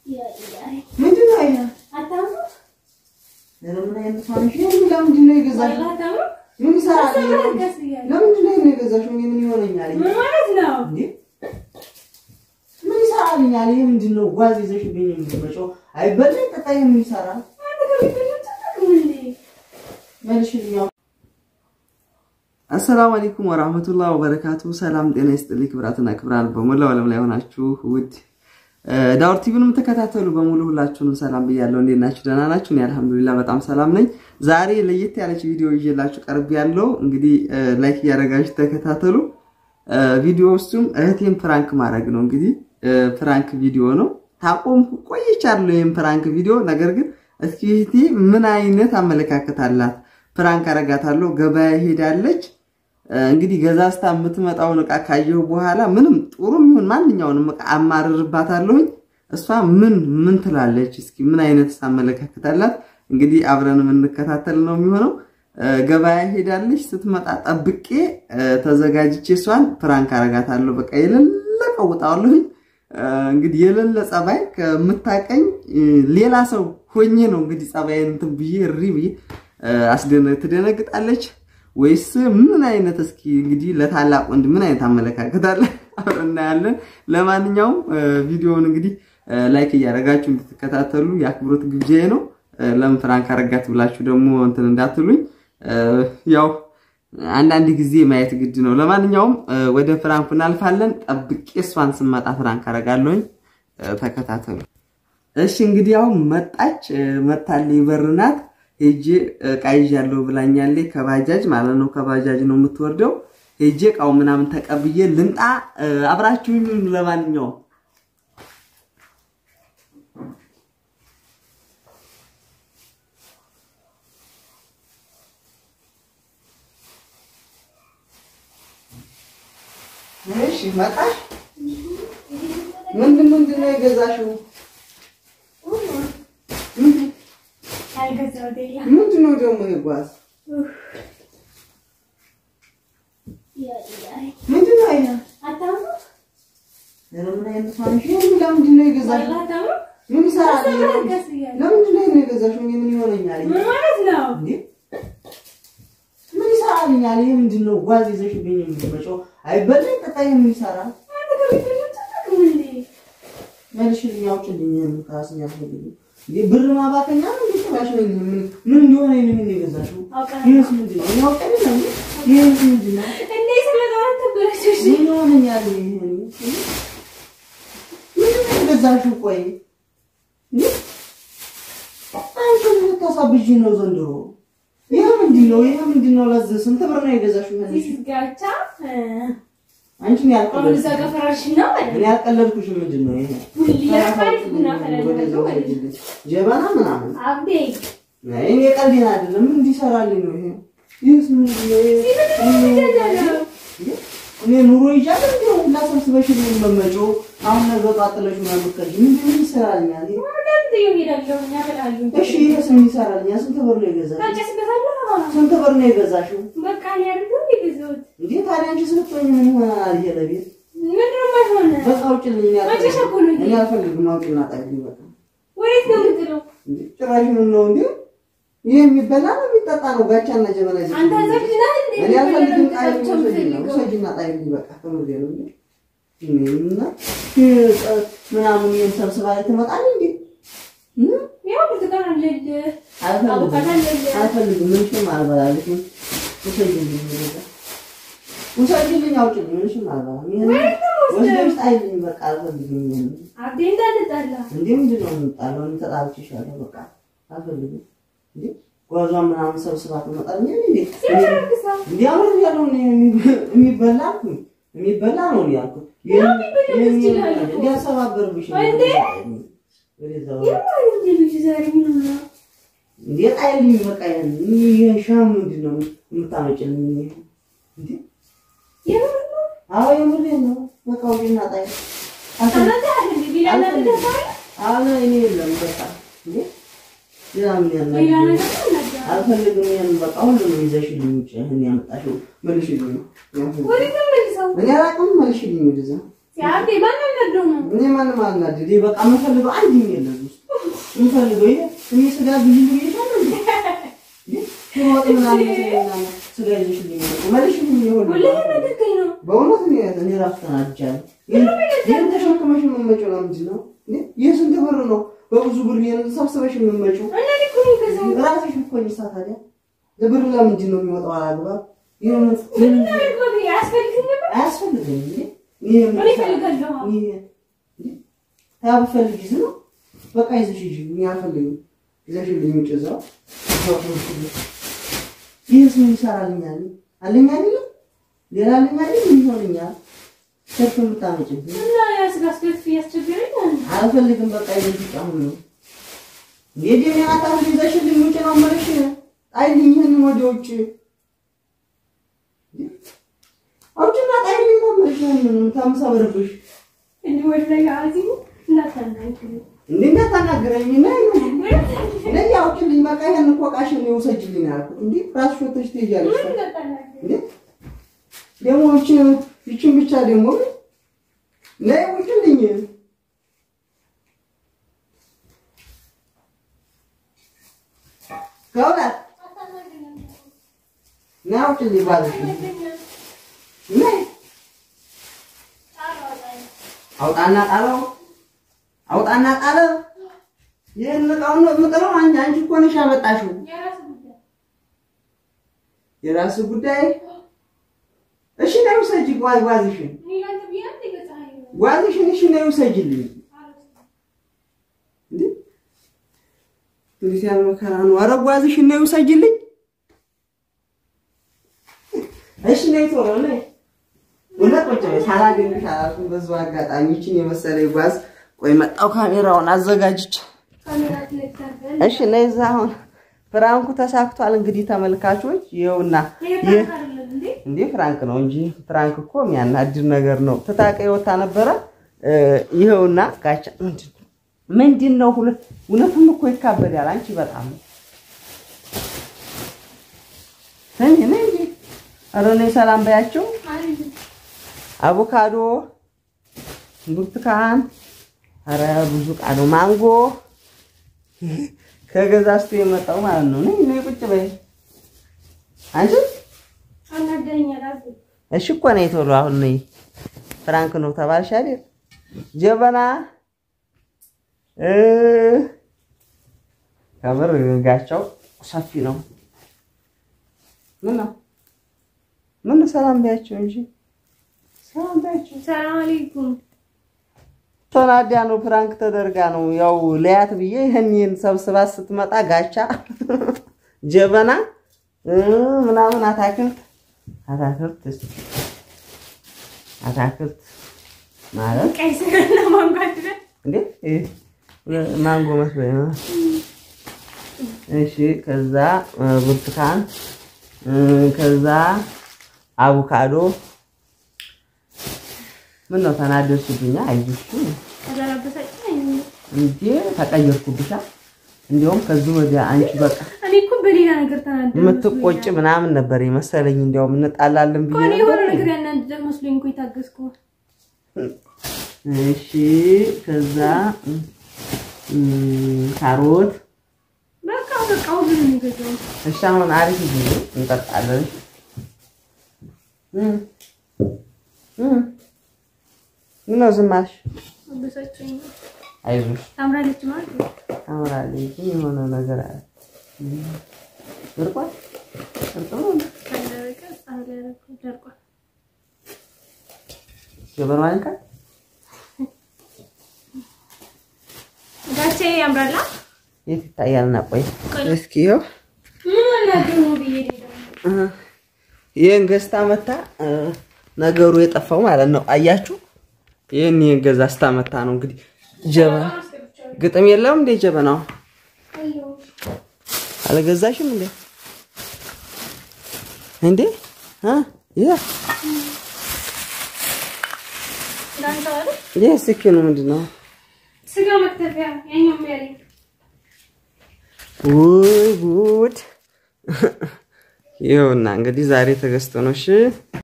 ምንድን ነው ይሄ? ኧረ ምን አይነት ማንሽ ነው? ለምንድን ነው የገዛሽው? ምን ይሰራል? ለምንድን ነው ይሄን የገዛሽው? እኔ ምን ይሆነኛል? ይሄ እንዴ ምን ይሰራልኛል? ይሄ ምንድን ነው? ጓዝ ይዘሽብኝ የምትመጪው? አይበላኝ ጠጣ። ይሄ ምን ይሰራል? መልሽልኝ። አሰላሙ አለይኩም ወራህመቱላህ ወበረካቱ። ሰላም ጤና ይስጥልኝ ክብራትና ክብራን በሞላው ዓለም ላይ ሆናችሁ ውድ ዳውር ቲቪን የምትከታተሉ በሙሉ ሁላችሁንም ሰላም ብያለሁ። እንዴት ናችሁ? ደህና ናችሁ? እኔ አልሐምዱሊላህ በጣም ሰላም ነኝ። ዛሬ ለየት ያለች ቪዲዮ ይዤላችሁ ቀርብ ያለው እንግዲህ ላይክ እያደረጋችሁ ተከታተሉ። ቪዲዮ ውስጡም እህቴን ፕራንክ ማድረግ ነው። እንግዲህ ፕራንክ ቪዲዮ ነው። ታቆም ቆይቻለሁ ይህም ፕራንክ ቪዲዮ። ነገር ግን እስኪ እህቴ ምን አይነት አመለካከት አላት? ፕራንክ አረጋታለሁ። ገበያ ሄዳለች። እንግዲህ ገዛዝታ የምትመጣውን እቃ ካየሁ በኋላ ምንም ጥሩም ይሁን ማንኛውንም እቃ አማርርባታለሁኝ። እሷ ምን ምን ትላለች? እስኪ ምን አይነት አመለካከት አላት? እንግዲህ አብረን የምንከታተል ነው የሚሆነው። ገበያ ሄዳለች። ስትመጣ ጠብቄ ተዘጋጅቼ እሷን ፕራንክ አረጋታለሁ። በቃ የሌለ ቀውጣዋለሁኝ። እንግዲህ የሌለ ጸባይ ከምታቀኝ ሌላ ሰው ሆኜ ነው እንግዲህ ጸባይን እንትን ብዬ እሪ ብዬ ትደነግጣለች ወይስ ምን አይነት እስኪ እንግዲህ ለታላቅ ወንድ ምን አይነት አመለካከት አለ አብረን እናያለን። ለማንኛውም ቪዲዮውን እንግዲህ ላይክ እያደረጋችሁ እንድትከታተሉ የአክብሮት ግብዣዬ ነው። ለምን ፍራንክ አረጋት ብላችሁ ደግሞ እንትን እንዳትሉኝ፣ ያው አንዳንድ ጊዜ ማየት ግድ ነው። ለማንኛውም ወደ ፍራንኩ እናልፋለን። ጠብቄ እሷን ስመጣ ፍራንክ አረጋለሁኝ። ተከታተሉ እሺ። እንግዲህ ያው መጣች መታለች በርናት ሄጄ እቃ ይዣለሁ ብላኛለች። ከባጃጅ ማለት ነው። ከባጃጅ ነው የምትወርደው። ሄጄ እቃው ምናምን ተቀብዬ ልምጣ። አብራችሁኝ ለማንኛውም እሺ፣ መጣሽ። ምንድን ምንድን ነው የገዛሽው? ምንድን ነው ደግሞ ይጓዝ? ምንድን ነው ይሄ? ምን አይነት ማንሽ ነው? ለምንድን ነው የገዛሽው? ምን ይሰራል? ለምንድን ነው ይሄን የገዛሽው? እኔ ምን ይሆነኛል? እንዴ ምን ይሰራልኛል? ይሄ ምንድን ነው? ጓዝ ይዘሽብኝ የምትመጪው? አይበላኝ ጠጣ። ይሄ ምን ይሰራል? መልሽልኝ፣ አውጭልኝ። ከራስኝ አልፈልግም እንዴ ብር ማባከኛ ነው እንዴ? ተባሽ ነው ምን ምን እንደሆነ ይሄን ምን የገዛሽው? ይሄስ ምንድን ነው? እኔ አውቀኝ ነው ይሄስ ምንድን ነው? ምን ይሆነኛል? ይሄ ምን የገዛሽው? ቆይ እንዴ አንቺ ምን ታሳብጂ ነው ዘንድሮ? ይሄ ምንድን ነው? ይሄ ምንድን ነው? ለዚህ ስንት ብር ነው የገዛሽው? አንቺ ነው ያልቀለድኩሽ። እኔ ያልቀለድኩሽ ምንድን ነው ይሄ? ጀበና ምናምን እኔ ቀልዴን አይደለም። ምን እንዲሰራልኝ ነው ይሄ? ይህስ ምንድን ነው ይሄ? እኔ ኑሮ ይዣለሁ እንዴ? ሁላ ሰብስበሽ ነው የምትመጪው? አሁን ነገ ጠዋት ጥለሽ ነው የምትቀርሺው? ምንድን ነው ይሰራልኛል? እሺ ይሄስ ምን ይሰራልኛል? ስንት ብር ነው የገዛሽው? ስንት ብር ነው የገዛሽው? እንዴ ታዲያ አንቺ ስትሆኝ ምን ይሆናል? ይሄ ለቤት በቃ አውጪልኝ። እኔ አልፈልግም። አውጪና ጣይልኝ በቃ እንዴ ጭራሽ ምን ነው እንዴ? ይሄ የሚበላ ነው የሚጠጣ ነው? ጋቻና ጀበና ይዘሽ እኔ አልፈልግም። ጣይልኝ ውሰጂና ውሰጂና ጣይልኝ በቃ ከምሬ ነው እንዴ እና ምናምን ይሄን ሰብስባ ላይ ትመጣለች እንዴ? አልፈልግም። ምንሽም አልበላለሽም። ውሰጂልኝ ውሰጂልኝ፣ አውጪልኝ። ምንሽም አልበላም። ይሄን ወስደሽ ጣይልኝ በቃ አልፈልግም። ይሄን እንዴ ምንድን ነው የምጣለው? እኔ ተጣልቼሻለሁ። በቃ አልፈልግም። እንዴ ጓዟን ምናምን ሰብስባ ትመጣለች እንዴ? እንዴ አሁን ያለው የሚበላ የሚበላ ነው ያልኩት። እንዲያሰባበርብሽ እንዴ ጣይልኝ በቃ ይሄን ሻም ምንድን ነው የምታመጭልኝ? እንዴ አዎ የምሬን ነው። በቃ ውጪና ጣይ አለ እኔ የለም በቃ እንዴ ሌላ ምን ያናግረኝ? አልፈልግም። ይሄን በቃ ሁሉንም ይዘሽልኝ ውጪ። ይሄን ያመጣሽው መልሽልኝ ነው እኔ አላውቅም። መልሽልኝ ወደዛ እኔ ማንም አልናደድ። ይሄ በቃ የምፈልገው አንድ የለም ውስጥ የምፈልገው ይሄ እኔ ስጋ ብይ ብዬ ይሻለ እንዴ ወጥ ምናምን ምናምን ስጋ ይዘሽልኝ መልሽልኝ ይሆን በእውነት እኔ እኔ ራሱ ተናድጃለሁ። ይህን ተሸክመሽ የምትመጪው ለምንድን ነው? ይህ ስንት ብር ነው? በብዙ ብር ይህን ሰብስበሽ የምትመጪው ራስሽ እኮ ይሳ ታዲያ ብር ለምንድን ነው የሚወጣው? አላግባብ አያስፈልግም እንዴ ብፈልጊ ነው በቃ ይዘሽ ሂጂ። እኔ አልፈልግም። ይዘሽልኝ ውጭ እዛው ይህስ ምን ይሰራልኛል? አለኝ አይደለም ሌላ አለኝ አይደል? ምን ይሆንኛል? ሰርፍ የምታመጭብኝ አልፈልግም። በቃ ይዘሽ አሁን ነው እንዴ ሚያታ ይዘሽልኝ ውጭ ነው የምልሽ። ጣይልኝ ይህን ወደ ውጭ አውጭና ጣይልኝ ነው የምልሽ። ይህን ታምሳበረብሽ እንዴ እንዳታናግረኝ ና ነይ አውጭልኝ። በቃ ይህን እኮ ዕቃሽን ውሰጅልኝ አልኩት። እንዴ ራስሽ ወተሽ ትሄጃለሽ። እንዴ ደግሞ ይችን ይችን ብቻ ደግሞ ነይ ውጭልኝ። ከእውነት ነይ አውጭልኝ ባልሽ ነይ አውጣና ጣለው አውጣና ጣለው። ይህን እቃውን ነው የምጥለው። አንቺ አንቺ እኮ ነሽ ያመጣሽው። የራሱ ጉዳይ። እሺ ነይ ውሰጂ ጓዝሽን፣ ጓዝሽን እሺ ነይ ውሰጂልኝ። እንዴት ያለ መከራ ነው! ኧረ ጓዝሽን ነይ ውሰጂልኝ። እሺ ነይ ቶሎ ነይ። እውነት ቁጭ በይ ሳላገኝሽ አላልኩም። በዚሁ አጋጣሚ ይችን የመሰለ ጓዝ ቆይ መጣሁ ካሜራውን አዘጋጅቼ። እሺ ነይ እዛ አሁን ፍራንኩ ተሳክቷል። እንግዲህ ተመልካቾች ይኸውና፣ እንዴ ፍራንክ ነው እንጂ ፍራንክ እኮ የሚያናድድ ነገር ነው። ትታቀ ወታ ነበረ። ይኸውና ጋቻ ምንድን ነው? እውነቱም እኮ ይካበዳል። አንቺ በጣም ነይ ነይ እንጂ ኧረ ነይ ሰላም በያቸው። አቮካዶ፣ ብርቱካን፣ ኧረ ብዙ ዕቃ ነው። ማንጎ ከገዛዝቶ የመጣው ማለት ነው። ነይ ነይ ቁጭ በይ አንቺ። እሺ እኮ ነይ ቶሎ አሁን ነይ። ፍራንክ ነው ተባልሽ አይደል? ጀበና ከምር ጋቻው ሰፊ ነው። ምን ነው ምን ሰላም በያቸው እንጂ ሰላም በያቸው። ሰላም አለይኩም። ቶናዲያ ነው ፕራንክ ተደርጋ ነው ያው ለያት ብዬ ይህን ሰብስባት ስትመጣ ጋቻ ጀበና ምናምን አታክልት አታክልት አታክልት ማለት ቀይ ስርና ማንጎ አይደል? እንዴ ማንጎ መስሎኝ ነው። እሺ ከዛ ብርቱካን ከዛ አቮካዶ ምን ነው ተናደድሽብኛ? አይዞሽ እንዴ ተቀየርኩብሻ። እንዲያውም ከዚህ ወዲያ አንቺ በቃ እኔ እኮ በሌላ ነገር ተናደድኩ። የምትቆጭ ምናምን ነበር የመሰለኝ። እንዲያውም እንጣላለን ብዬ እኔ የሆነ ነበር። ነገር ያናደደ መስሎኝ እኮ የታገዝኩ። እሺ ከዛ እም፣ ካሮት በቃ በቃ ሁሉንም የሚገዛው እሺ አሁን አሪፍ ጊዜ እንጠጣለን። እም እም ምነው ዝም አልሽ? አበሳጨኝ። አይዞሽ ታምራለች ማለት ነው። ታምራለች፣ ግን የሆነ ነገር አለ። ደርቋል ደርቋል ነው ካለበቀ ፀሐይ ላይ ያደረኩት ደርቋል። ጀበና አንካ ጋቼ ያምራላ። የት ይታያልና? ቆይ እስኪ ይኸው ምን አናደው ነው ብዬ ደግሞ ይህን ገዝታ መታ ነገሩ የጠፋው ማለት ነው። አያችሁ፣ ይህን ይህን ገዛ ስታመታ ነው እንግዲህ ጀበና ግጥም የለም እንዴ? ጀበናው አልገዛሽም እንዴ? እንዴ አ ያ እንዳንተ አይደል? ይህ ስኪኑ ምንድን ነው? ስጋ መክተፊያ ያኛው ያለኝ ውይ ጉድ! ይኸውና እንግዲህ ዛሬ ተገዝቶ ነው። እሺ